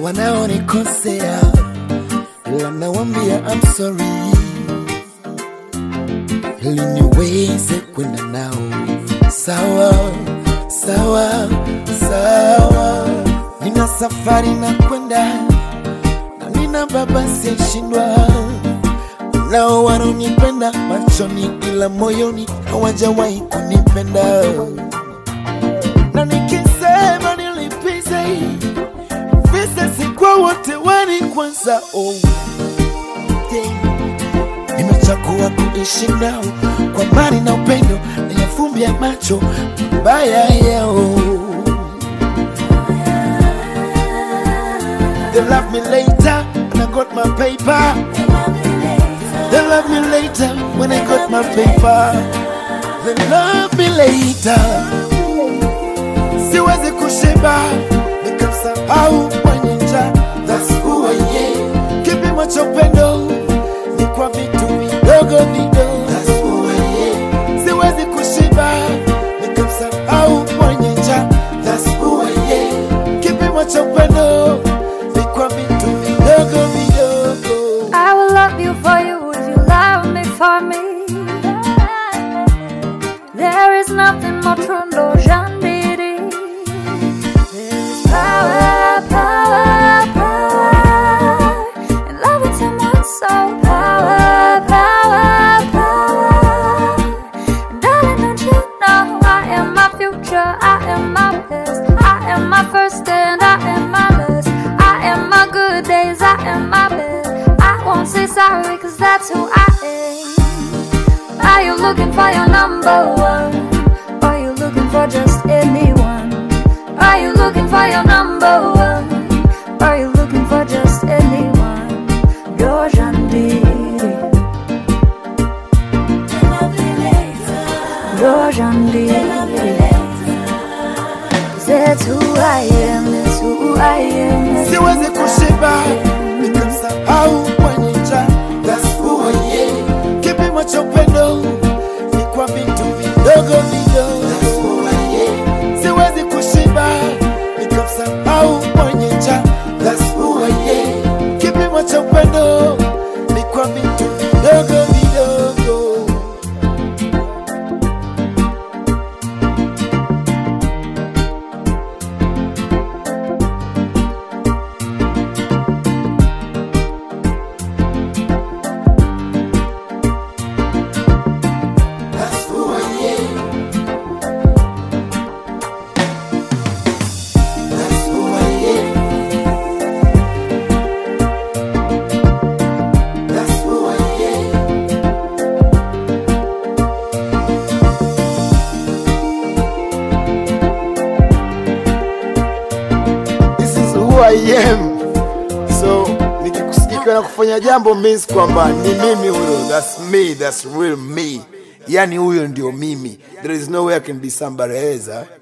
wanaonikosea, ila nawambia I'm sorry ili niweze kwenda nao sawa sawa sawa. Nina safari na kwenda na nina baba siyeshindwa, nao wanaonipenda machoni, ila moyoni hawajawahi kunipenda, na nikisema nilipize visa si kwa wote wani kwanza oh. yeah. Nimechagua kuishi nao kwa amani na upendo, niyafumbia macho mabaya yao. They love me later when I got my paper. They love me later when I got my paper. They love me later. Siwezi kushiba nikamsahau mwenye njaa. That's who I am. Kipimo cha upendo ni kwa vitu vidogo vidogo. That's who I am. Siwezi kushiba nikamsahau mwenye njaa. That's who I am. Kipimo cha upendo ni kwa vitu vidogo vidogo. I will love you for you if you love me for me. There is nothing more true, no Jandiri. There is power, power, power in loving someone so power, power, power. Darling, don't you know I am my future, I am my best, I am my first and I am my last. I am my good days, I am my best. I won't say sorry, cause that's who I am. Are you looking for your number one? Or are you looking for just anyone? Are you looking for your number one? Or are you looking for just anyone? You're Jandiri. You're Jandiri. That's who I am, that's who I am. that's who siwezi kushiba I am. nikamsahau mwenye njaa. That's who I am. Kipimo cha upendo ni kwa vitu vidogo vidogo. That's who I am. Siwezi kushiba nikamsahau mwenye njaa. That's who I am. Kipimo cha upendo ni kwa vitu vidogo vidogo. That's who I am. That's who I am. That's who I am. This is who I am. So nikikusikia na kufanya jambo means kwamba ni mimi huyo. That's me, that's real me. Yani huyo ndio mimi. There is no way I can be somebody else. eh?